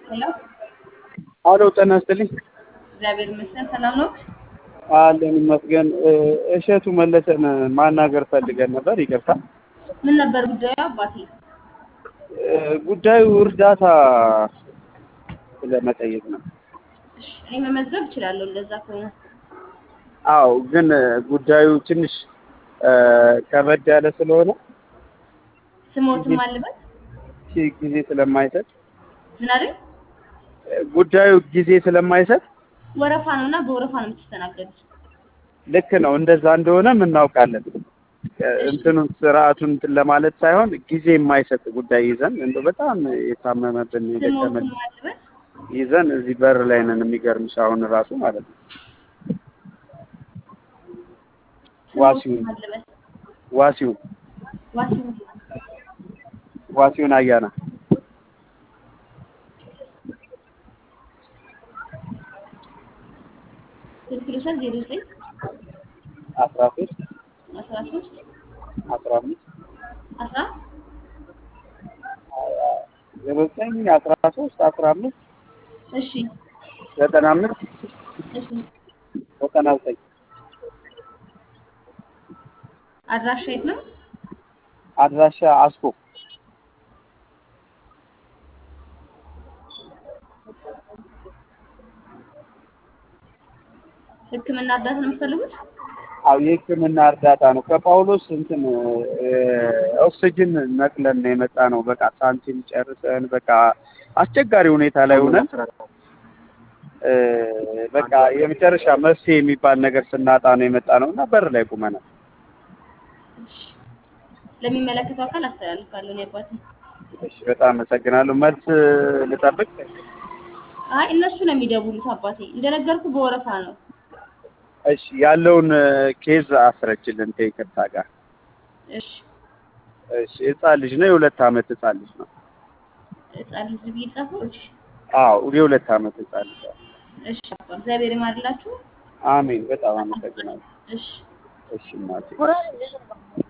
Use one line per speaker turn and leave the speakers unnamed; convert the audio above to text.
ሄሎ
አሎ ጤና ይስጥልኝ።
እግዚአብሔር ይመስገን ሰላም ነው።
አለን ይመስገን። እሸቱ መለሰን ማናገር ፈልገን ነበር። ይቅርታ።
ምን ነበር ጉዳዩ አባቴ?
ጉዳዩ እርዳታ ለመጠየቅ ነው።
እሺ፣ እኔ መመዝገብ እችላለሁ እንደዛ ከሆነ።
አዎ፣ ግን ጉዳዩ ትንሽ ከበድ ያለ ስለሆነ
ስሞትም አለበት
ጊዜ ስለማይሰጥ
ምን አይደል?
ጉዳዩ ጊዜ ስለማይሰጥ
ወረፋ ነው እና በወረፋ ነው የምትስተናገዱት።
ልክ ነው። እንደዛ እንደሆነም እናውቃለን። እንትኑን ስርዓቱን እንትን ለማለት ሳይሆን ጊዜ የማይሰጥ ጉዳይ ይዘን እንደው በጣም የታመመብን የደከመን
ስሞትም አለበት
ይዘን እዚህ በር ላይ ነን። የሚገርምሽ አሁን ራሱ ማለት ነው ዋሲውን
ስሞትም አለበት
ዋሲውን
ዋሲሁን
ዋሲውን አያና
ስልክ ልውሰድ ዜሮ ዘጠኝ
አስራ ሶስት
አስራ ሶስት
አስራ አምስት
አስራ
ዜሮ ዘጠኝ አስራ ሶስት አስራ አምስት
እሺ
ዘጠና አምስት
እሺ
ዘጠና ዘጠኝ
አድራሻ የት ነው?
አድራሻ አስኮ
ሕክምና እርዳታ ነው የምትፈልጉት?
አው የህክምና እርዳታ ነው። ከጳውሎስ እንትን ኦክሲጅን ነቅለን ነው የመጣ ነው። በቃ ሳንቲም ጨርሰን በቃ አስቸጋሪ ሁኔታ ላይ ሆነን እ በቃ የመጨረሻ መፍትሄ የሚባል ነገር ስናጣ ነው የመጣ ነው እና በር ላይ ቁመናል።
እሺ ለሚመለከተው አካል አስተላልፋለሁ እኔ አባቴ።
እሺ በጣም አመሰግናለሁ። መልስ ልጠብቅ?
አይ እነሱ ነው የሚደውሉት አባቴ። እንደነገርኩ በወረፋ ነው።
እሺ ያለውን ኬዝ አስረችልን ከይቅርታ ጋር።
እሺ
እሺ ህፃን ልጅ ነው፣ የሁለት አመት ህፃን ልጅ ነው።
ህፃን ልጅ ብዬ ጻፈው። እሺ
አዎ የሁለት አመት ህፃን ልጅ ነው።
እሺ አባ እግዚአብሔር ይማርላችሁ።
አሜን። በጣም አመሰግናለሁ።
እሺ
እሺ እናቴ